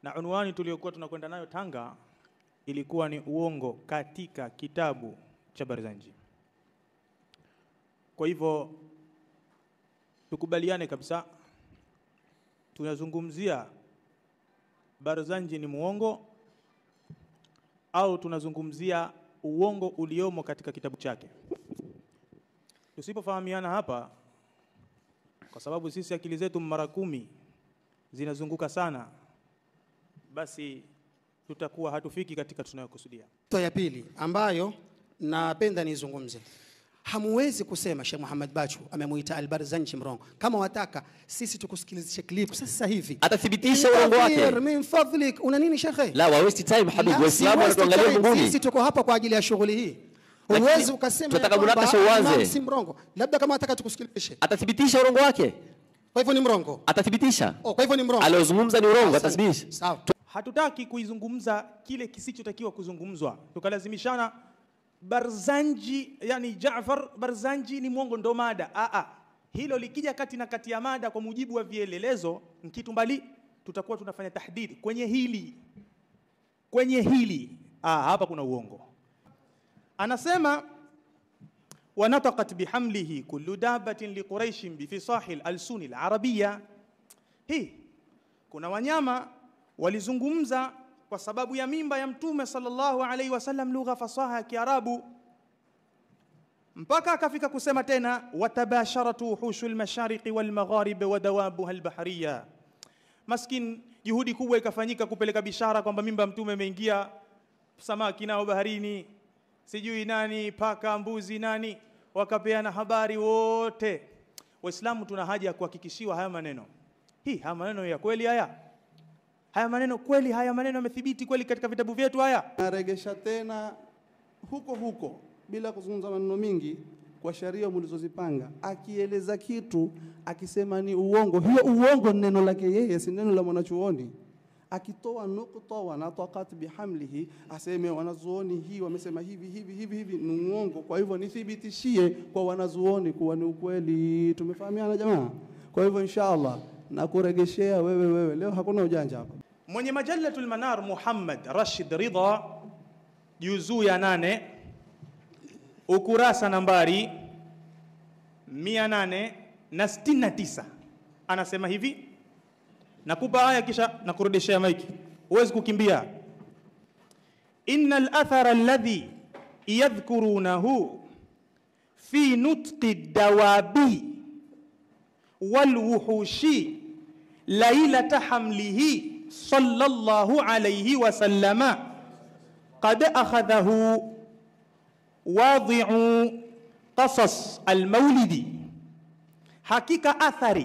na unwani tuliokuwa tunakwenda nayo Tanga ilikuwa ni uongo katika kitabu cha Barzanji. Kwa hivyo tukubaliane kabisa, tunazungumzia Barzanji ni muongo au tunazungumzia uongo uliomo katika kitabu chake. Tusipofahamiana hapa, kwa sababu sisi akili zetu mara kumi zinazunguka sana, basi tutakuwa hatufiki katika tunayokusudia. Nukta ya pili ambayo napenda nizungumze, hamuwezi kusema Sheikh Muhammad Bachu amemuita Albarzanji mrongo. Kama wataka sisi tukusikilizishe clip sasa hivi, Atathibitisha uongo wake. Kathir, min fadlik, una nini shekhe? La, wa waste time habibi, La, Waislamu si waste wanatuangalia time. mbinguni. Sisi tuko hapa kwa ajili ya shughuli hii. Lakini Huwezi ukasema tunataka ya kwamba munakasha uanze. Imam si mrongo, labda kama wataka tukusikilizishe. Atathibitisha urongo wake, Kwa hivyo ni mrongo. atathibitisha Oh, kwa hivyo ni mrongo. aliozungumza ni urongo, Asante. atathibitisha. Sawa. Hatutaki kuizungumza kile kisichotakiwa kuzungumzwa, tukalazimishana Barzanji, yani Jaafar Barzanji ni mwongo, ndo mada. Aa, hilo likija kati na kati ya mada kwa mujibu wa vielelezo kitu mbali, tutakuwa tunafanya tahdidi kwenye hili, kwenye hili. Aa, hapa kuna uongo. Anasema wanatakat bihamlihi kullu dabatin liquraishin bifisahi lalsuni larabia. Hii kuna wanyama walizungumza kwa sababu ya mimba ya mtume sallallahu alaihi wasallam lugha fasaha ya Kiarabu, mpaka akafika kusema tena watabasharatu wuhushu lmashariqi walmagharibi wa dawabuha albahariya. Maskin, juhudi kubwa ikafanyika kupeleka bishara kwamba mimba ya mtume imeingia, samaki nao baharini, sijui nani, paka, mbuzi, nani, wakapeana habari wote. Waislamu tuna haja ya kuhakikishiwa haya maneno. Hii haya maneno ya kweli haya haya maneno kweli, haya maneno yamethibiti kweli katika vitabu vyetu haya? naregesha tena huko huko bila kuzungumza maneno mingi kwa sheria mlizozipanga, akieleza kitu akisema ni uongo, hiyo uongo ni neno lake yeye, si neno la mwanachuoni. Akitoa nukta wanatakat bihamlihi, aseme wanazuoni hii wamesema hivi hivi hivi hivi, ni uongo. Kwa hivyo nithibitishie kwa wanazuoni kuwa ni ukweli. Tumefahamiana jamaa? Kwa hivyo inshallah nakuregeshea wewe wewe, leo hakuna ujanja hapa. Mwenye Majalatul Manar Muhammad Rashid Ridha, juzuu ya nane ukurasa nambari 869 anasema hivi, nakupa aya kisha nakurudishia maiki, huwezi kukimbia. inna al-athara alladhi yadhkurunahu fi nutqi dawabi walwuhushi lailata hamlihi sallallahu alayhi wa sallama qad akhadhahu wadhi'u qasas almaulidi, hakika athari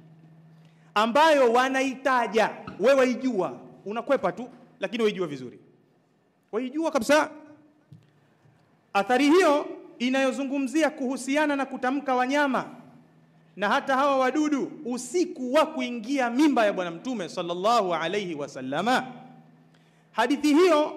ambayo wanaitaja wewe waijua, unakwepa tu, lakini waijua vizuri, waijua kabisa. Athari hiyo inayozungumzia kuhusiana na kutamka wanyama na hata hawa wadudu usiku wa kuingia mimba ya Bwana Mtume sallallahu alayhi wasallama. Hadithi hiyo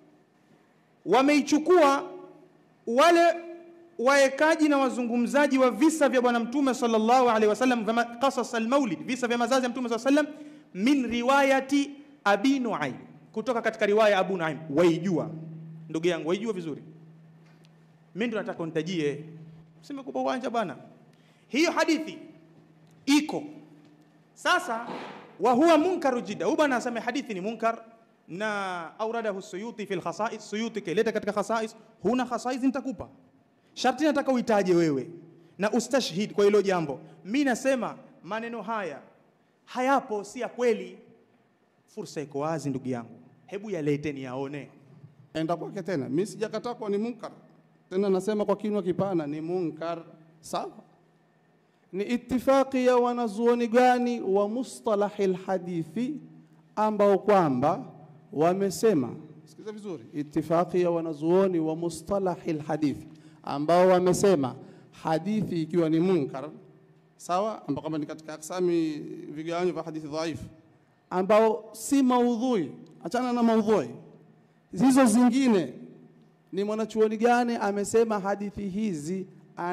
wameichukua wale waekaji na wazungumzaji wa visa vya Bwana Mtume sallallahu alaihi wasallam, vya qasas almaulid, visa vya mazazi ya Mtume sallallahu alaihi wasallam, min riwayati Abi Nuaim, kutoka katika riwaya Abu Nuaim. Waijua ndugu yangu, waijua vizuri. Mimi ndo nataka unitajie, simekupa uwanja bwana. Hiyo hadithi iko sasa, wa huwa munkaru jidda. Huyu bwana anasema hadithi ni munkar na auradahu Suyuti fil khasais. Suyuti kaileta katika khasais. Huna khasais, nitakupa sharti, nataka uitaje wewe na ustashhid kwa hilo jambo. Mi nasema maneno haya hayapo, si ya kweli. Fursa iko wazi, ndugu yangu, hebu yaleteni yaone. enda kwake tena. Mimi sijakataa kuwa ni munkar, tena nasema kwa kinywa kipana ni munkar. Sawa, ni itifaki ya wanazuoni gani wa mustalahi lhadithi ambao kwamba wamesema, sikiza vizuri, itifaki ya wanazuoni wa mustalahi lhadithi ambao wamesema hadithi ikiwa ni munkar, sawa, ambao kama ni katika aksami vigawanyo vya hadithi dhaifu, ambao si maudhui, achana na maudhui hizo zingine ni mwanachuoni gani amesema hadithi hizi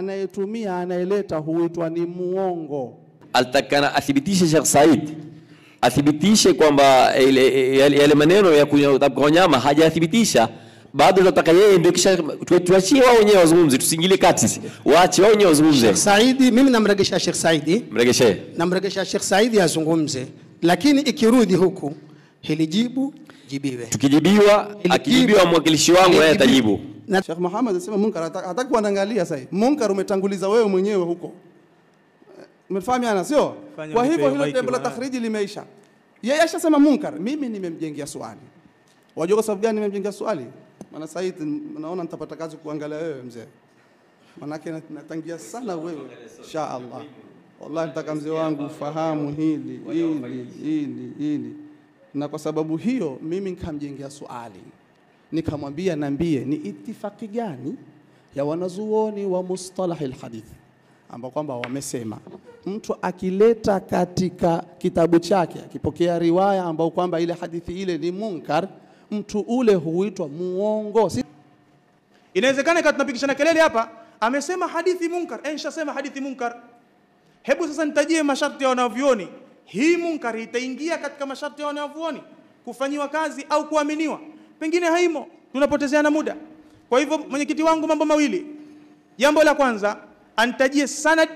anayetumia anayeleta huitwa ni muongo alitakana athibitishe Sheikh Said athibitishe kwamba ile- yale yale maneno ya kunya- kwa wanyama hajathibitisha bado tunataka yeye ndio kisha tu- tuachie wao wenyewe wazungumze tusiingilie kati sisi. waache wao wenyewe wazungumze Sheikh Saidi, mimi namregesha Sheikh Saidi, mregeshee namregesha Sheikh Saidi azungumze, lakini ikirudi huku hili jibu jibiwe. tukijibiwa Ili akijibiwa jibu- mwakilishi wangu ili naye jibu- atajibu Na Sheikh Muhammad anasema munkar hata- hataki kuangalia sasa. Munkar umetanguliza wewe mwenyewe huko. Umefahamiana sio? Fanya Kwa unipe hivyo hilo maiki jambo la bwana. takhriji limeisha. Yeye ashasema munkar, mimi nimemjengea swali. Wajua kwa sababu gani nimemjengea swali? Maana sasa hivi naona nitapata kazi kuangalia wewe mzee. Manake nat- natangia sana wewe. Insha Allah. Wallahi nataka mzee wangu ufahamu hili, hili, hili, hili. Na kwa sababu hiyo mimi nikamjengea swali nikamwambia niambie ni itifaki gani ya wanazuoni wa mustalah alhadith ambao kwamba wamesema mtu akileta katika kitabu chake akipokea riwaya ambao kwamba ile hadithi ile ni munkar mtu ule huitwa muongo si Inawezekana ikawa tunapigishana kelele hapa, amesema hadithi munkar. Eh, nishasema hadithi munkar. Hebu sasa nitajie masharti ya wanavyuoni. Hii munkar itaingia katika masharti ya wanavyuoni kufanyiwa kazi au kuaminiwa? Pengine haimo, tunapotezeana muda. Kwa hivyo mwenyekiti wangu, mambo mawili. Jambo la kwanza, antajie sanad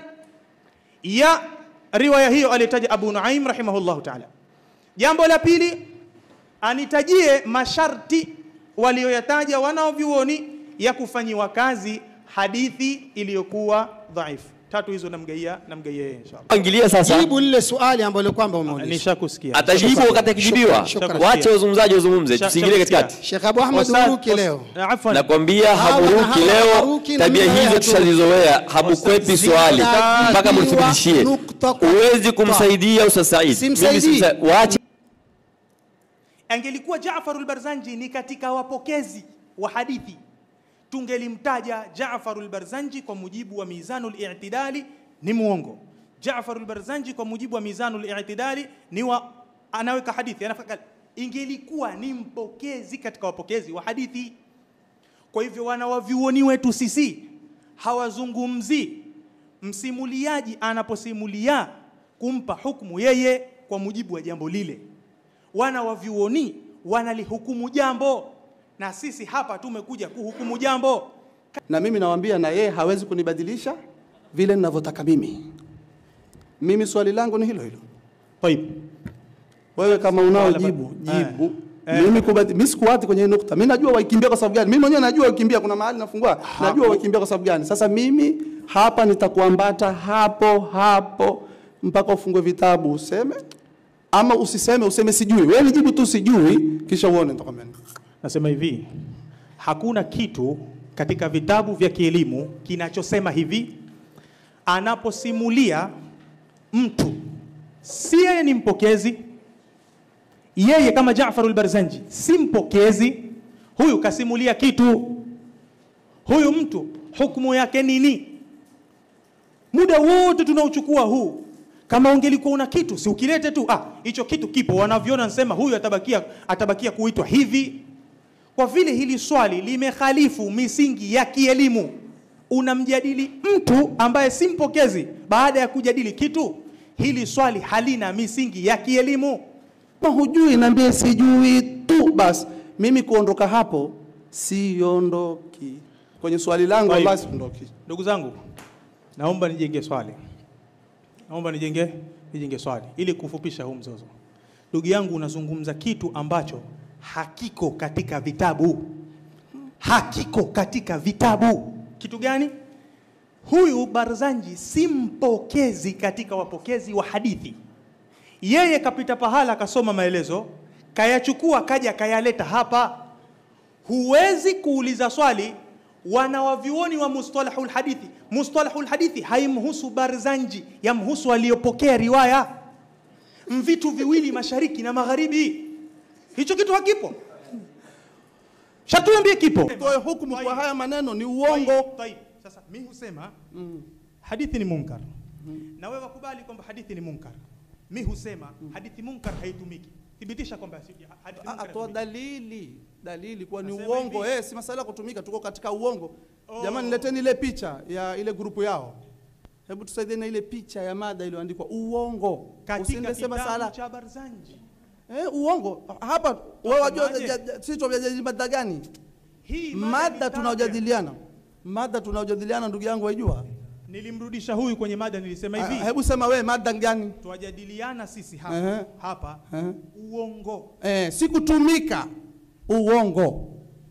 ya riwaya hiyo aliyotaja Abu Nuaim rahimahullahu ta'ala. Jambo la pili, anitajie masharti walioyataja wanaovyuoni ya kufanyiwa kazi hadithi iliyokuwa dhaifu. Tatu hizo namgaia namgaia yeye inshallah. ingilia sasa jibu lile swali ambalo kwamba umeuliza. Nishakusikia. atajibu wakati akijibiwa Shukran. waache wazungumzaji wazungumze Sha- tusiingilie shakusikia. katikati Sheikh Abu Ahmad Ustadh- Uruki leo. Ustadh- Afwan. nakwambia Hawa na haburuki hawa leo hawaruki na tabia mimi hizo haturuki. tushazizoea habukwepi swali Zitajibiwa mpaka mlithibitishie nukta kwa huwezi nukta. kumsaidia Ustadh Said Simsaidii. Mimi simsa- waache Angelikuwa Jaafar al-Barzanji ni katika wapokezi wa hadithi, tungelimtaja Jaafar al-Barzanji kwa mujibu wa Mizanul I'tidali ni muongo. Jaafar al-Barzanji kwa mujibu wa Mizanul I'tidali ni wa anaweka hadithi, anafaka ingelikuwa ni mpokezi katika wapokezi wa hadithi. Kwa hivyo wanawavyuoni wetu sisi hawazungumzi msimuliaji anaposimulia kumpa hukumu yeye kwa mujibu wa jambo lile. Wana wavyuoni wanalihukumu jambo, na sisi hapa tumekuja kuhukumu jambo. na mimi nawaambia na yeye hawezi kunibadilisha vile ninavyotaka mimi mimi swali langu ni hilo hilo Taib. wewe kama unao Wala- jibu eh. jibu mimi kubadi, mimi sikuwati kwenye hii nukta mimi najua waikimbia kwa sababu gani mimi mwenyewe najua waikimbia kuna mahali nafungua najua waikimbia kwa sababu gani sasa mimi hapa nitakuambata hapo hapo mpaka ufungue vitabu useme ama usiseme useme sijui wewe nijibu tu sijui kisha uone nitakwambia nini. Nasema hivi, hakuna kitu katika vitabu vya kielimu kinachosema hivi, anaposimulia mtu si yeye ni mpokezi, yeye kama Jaafar al-Barzanji si mpokezi, huyu kasimulia kitu, huyu mtu hukumu yake nini? muda wote tunaochukua huu kama ungelikuwa una kitu si ukilete tu ah hicho kitu kipo wanaviona nasema huyu atabakia atabakia kuitwa hivi kwa vile hili swali limekhalifu misingi ya kielimu unamjadili mtu ambaye si mpokezi baada ya kujadili kitu hili swali halina misingi ya kielimu kama hujui niambie sijui tu basi mimi kuondoka hapo siondoki kwenye swali langu Kwa hivyo. wallahi siondoki ndugu zangu naomba nijenge swali naomba nijenge nijenge swali ili kufupisha huu mzozo ndugu yangu unazungumza kitu ambacho hakiko katika vitabu hakiko katika vitabu kitu gani huyu barzanji si mpokezi katika wapokezi wa hadithi yeye kapita pahala akasoma maelezo kayachukua kaja kayaleta hapa huwezi kuuliza swali wanawavyuoni wa mustalahul hadithi mustalahul hadithi haimhusu barzanji yamhusu aliyopokea riwaya mvitu viwili mashariki na magharibi hicho kitu hakipo shatuambie kipo toe hukumu kwa haya maneno ni Taib, uongo taib. Sasa mi husema hadithi ni munkar na wewe wakubali kwamba hadithi ni munkar. Mi husema hadithi munkar haitumiki. Thibitisha kwamba si- hadithi Ah, munkar atoa haitumiki. dalili dalili kuwa ni Nasema uongo hivi. eh, si masala ya kutumika tuko katika uongo Oh. jamani leteni ile picha ya ile grupu yao hebu tusaidie na ile picha ya mada iliyoandikwa uongo katika Usiende sema kitabu sala cha Barzanji. eh, uongo hapa wewe wajua Wasemaje? ja- ja- sisi tunajadili mada gani Hii mada nitaja. tunaojadiliana mada tunaojadiliana ndugu yangu waijua Nilimrudisha huyu kwenye mada, nilisema Ah, hivi hebu sema wewe mada gani twajadiliana sisi hapa, Ehe. hapa Ehe. uongo. eh, si kutumika uongo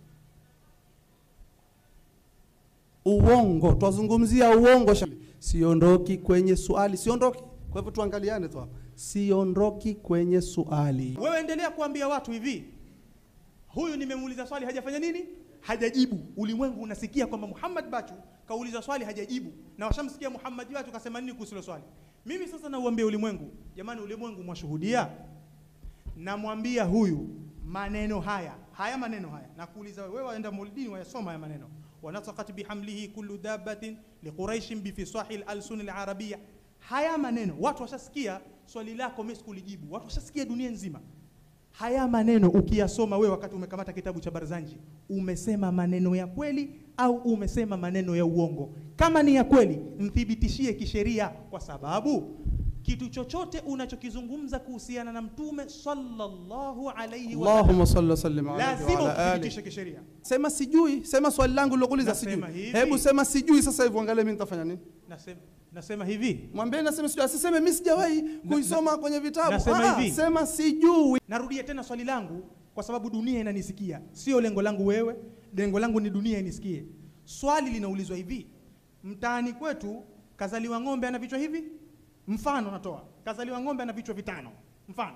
uongo twazungumzia uongo sha- siondoki kwenye swali siondoki kwa hivyo tuangaliane tu hapa siondoki kwenye swali Wewe endelea kuambia watu hivi, huyu nimemuuliza swali hajafanya nini? Hajajibu. Ulimwengu unasikia kwamba Muhammad Bachu kauliza swali hajajibu, na washamsikia Muhammad Bachu kasema nini kuhusu hilo swali. Mimi sasa nauambia ulimwengu, jamani, ulimwengu mwashuhudia, namwambia huyu maneno haya haya maneno haya nakuuliza wewe waenda maulidini wayasoma haya maneno wanatakat bihamlihi kullu dabbatin liquraishin bifisahi lalsuni larabia haya maneno watu washasikia swali lako mimi sikulijibu watu washasikia dunia nzima haya maneno ukiyasoma wewe wakati umekamata kitabu cha barzanji umesema maneno ya kweli au umesema maneno ya uongo kama ni ya kweli mthibitishie kisheria kwa sababu kitu chochote unachokizungumza kuhusiana na mtume sallallahu alayhi wa sallam Allahumma salli wa sallim alayhi wa lazima ala ali. uthibitishe kisheria Sema sijui, sema swali langu lilokuuliza sijui. Nasema hivi. Hebu sema sijui sasa hivi angalia mimi nitafanya nini? nasema, nasema hivi Mwambie nasema sijui, asiseme mimi sijawahi kuisoma kwenye vitabu. nasema Ah, hivi. Sema sijui. narudia tena swali langu kwa sababu dunia inanisikia sio lengo langu wewe lengo langu ni dunia inisikie swali linaulizwa hivi mtaani kwetu kazaliwa ng'ombe ana vichwa hivi mfano natoa kazaliwa ng'ombe ana vichwa vitano mfano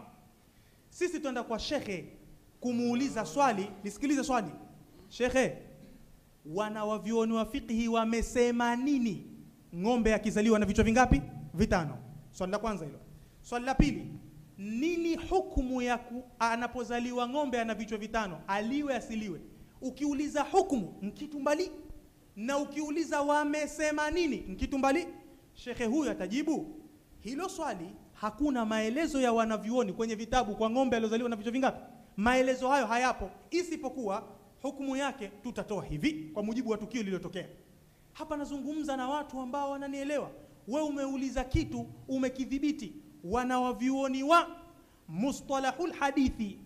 sisi tuenda kwa shekhe kumuuliza swali nisikilize swali shekhe wanawavyuoni wa fiqhi wamesema nini ng'ombe akizaliwa na vichwa vingapi vitano swali la kwanza hilo swali la pili nini hukumu ya ku, anapozaliwa ng'ombe ana vichwa vitano aliwe asiliwe ukiuliza hukumu mkitu mbali na ukiuliza wamesema nini mkitu mbali shekhe huyu atajibu hilo swali hakuna maelezo ya wanavyuoni kwenye vitabu kwa ng'ombe aliozaliwa na vichwa vingapi maelezo hayo hayapo isipokuwa hukumu yake tutatoa hivi kwa mujibu wa tukio lililotokea hapa nazungumza na watu ambao wananielewa we umeuliza kitu umekidhibiti wanawavyuoni wa mustalahul hadithi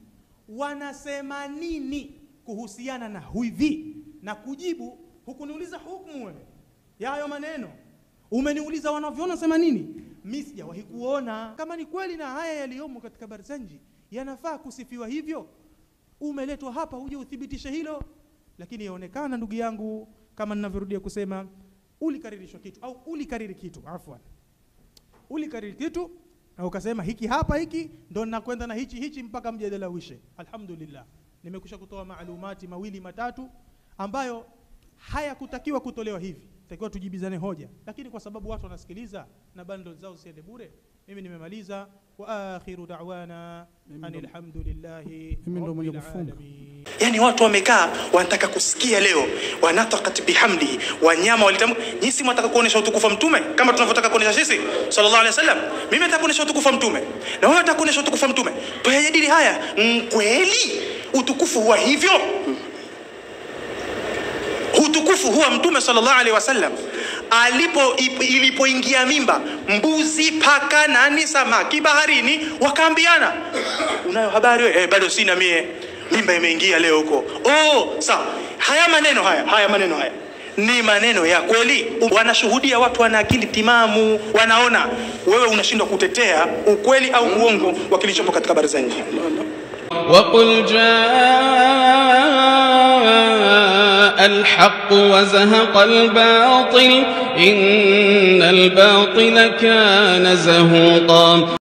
wanasema nini kuhusiana na hivi na kujibu hukuniuliza hukumu wewe ya hayo maneno umeniuliza wanavyoona sema nini mi sijawahi kuona kama ni kweli na haya yaliyomo katika barzanji yanafaa kusifiwa hivyo umeletwa hapa uje uthibitishe hilo lakini yaonekana ndugu yangu kama ninavyorudia kusema ulikaririshwa kitu au ulikariri kitu afwan ulikariri kitu na ukasema hiki hapa hiki ndo nakwenda na hichi hichi mpaka mjadala uishe alhamdulillah nimekusha kutoa maalumati mawili matatu ambayo hayakutakiwa kutolewa hivi takiwa tujibizane hoja lakini kwa sababu watu wanasikiliza na bando zao siende bure mimi nimemaliza wa akhiru da'wana anil hamdulillahi Mimi ndo mwenye rabbil kufunga. alamin. yani watu wamekaa wanataka kusikia leo wanatakat bihamdi wanyama walitam nyinyi si mwataka kuonesha utukufu wa mtume kama tunavyotaka kuonesha sisi sallallahu alaihi wasallam mimi nataka kuonesha utukufu wa mtume na wewe unataka kuonesha utukufu wa mtume tuyajadili haya Mm, kweli utukufu huwa hivyo utukufu huwa mtume sallallahu alaihi wasallam alipo ip- ilipoingia mimba mbuzi paka nani samaki baharini wakaambiana unayo habari wewe eh, bado sina mie mimba imeingia leo huko oh sawa haya maneno haya haya maneno haya ni maneno ya kweli wanashuhudia watu wana akili timamu wanaona wewe unashindwa kutetea ukweli au uongo wa kilichopo katika habari za nje وقل جاء الحق وزهق الباطل إن الباطل كان زهوقا